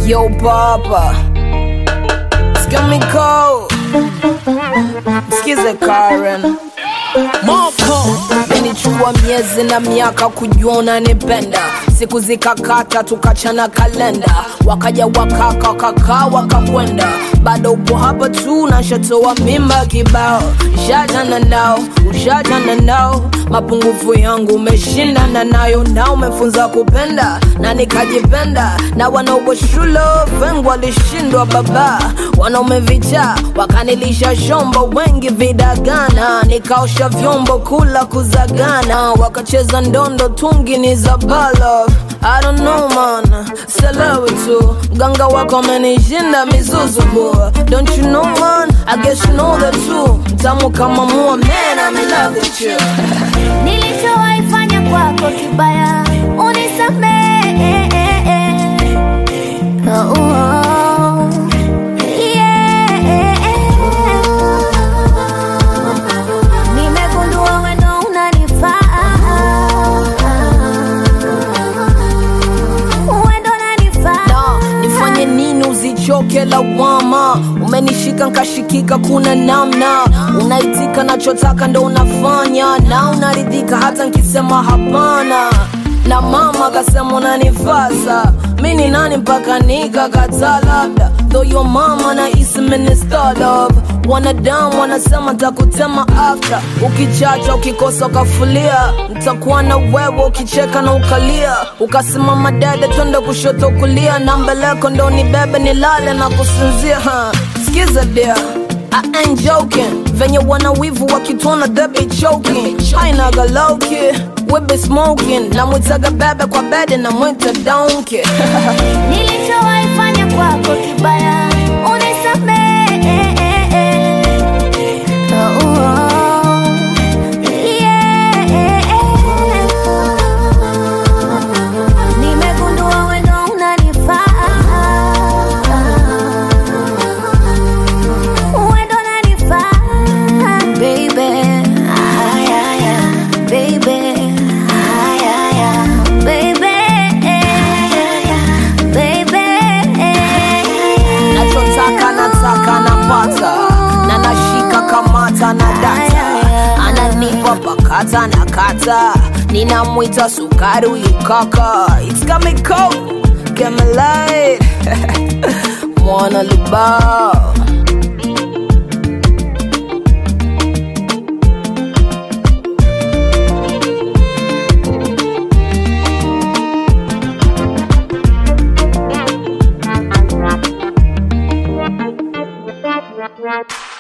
Yo papa Skimiko Skize Karen Moko Menichukua miezi na miaka kujua unanipenda siku zikakata tukachana kalenda wakaja wakaka wakakaa wakakwenda bado upo hapa tu nashatoa mimba kibao shajana nao ushajana nao mapungufu yangu umeshindana nayo na umefunza kupenda na nikajipenda na wanaopo shule vengu walishindwa baba wanaume vichaa wakanilisha shombo wengi vidagana nikaosha vyombo kula kuzagana wakacheza ndondo tungi ni za balo I don't know man, selewi tu mganga wako amenishinda mizuzu boy Don't you know man, I guess you know that too Mtamu kama mua man, I'm in love with you nilichowahi fanya kwako kibaya unisamehe oh, oh, yeah. nimegundua wendo unanifaa wendo unanifaa na nifanye nini uzichoke lawama umenishika nkashikika kuna namna unaitika nachotaka ndo unafanya na unaridhika hata nkisema hapana na mama akasema unanifasa mi ni nani mpaka nikakataa labda though your mama na isi minister love wanadamu wanasema takutema after ukichacha ukikosa ukafulia ntakuwa na wewe ukicheka na ukalia ukasimama dede twende kushoto kulia na mbeleko ndo nibebe nilale na kusinzia ha. skiza dia I ain't joking venye wana wivu wakituona they be choking hainaga lowki we be smoking namwitaga bebe kwa bede namwita donkey nilichowahi fanya kwako kibaya unisamehe oh, oh, yeah. nimegundua wendo unanifaa wendo unanifaa baby ay, ay, ay. baby ay, ay, ay. baby baby nachotaka nataka napata na nashika kamata na data ananipa pakata na kata ninamwita sukari huyu kaka It's got me cold, get me light mwana lubao Right.